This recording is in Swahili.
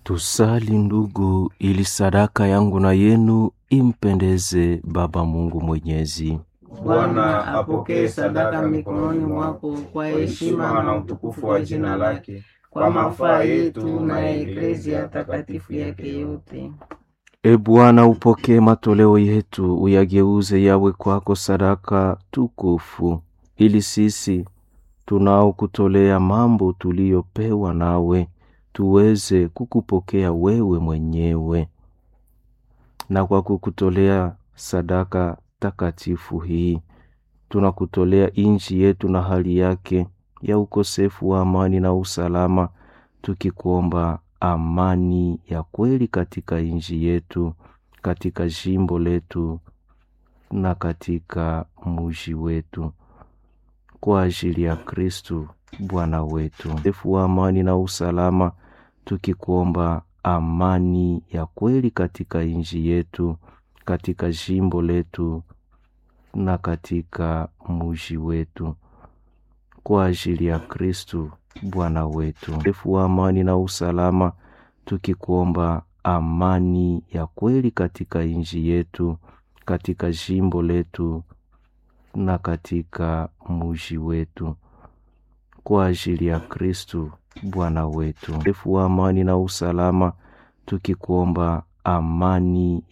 Tusali ndugu, ili sadaka yangu na yenu impendeze Baba Mungu Mwenyezi. Bwana apokee sadaka mikononi mwako kwa heshima na utukufu wa jina lake, kwa mafaa yetu na ya eklezia takatifu yake yote. E Bwana, upokee matoleo yetu, uyageuze yawe kwako sadaka tukufu, ili sisi tunaokutolea mambo tuliyopewa nawe tuweze kukupokea wewe mwenyewe, na kwa kukutolea sadaka takatifu hii tunakutolea nchi yetu na hali yake ya ukosefu wa amani na usalama, tukikuomba amani ya kweli katika nchi yetu, katika jimbo letu na katika muji wetu, kwa ajili ya Kristu Bwana wetu. Ukosefu wa amani na usalama, tukikuomba amani ya kweli katika nchi yetu, katika jimbo letu na katika muji wetu, kwa ajili ya Kristu Bwana wetu. Ukosefu wa amani na usalama, tukikuomba amani ya kweli katika nchi yetu, katika jimbo letu na katika muji wetu, kwa ajili ya Kristu Bwana wetu. Ukosefu wa amani na usalama, tukikuomba amani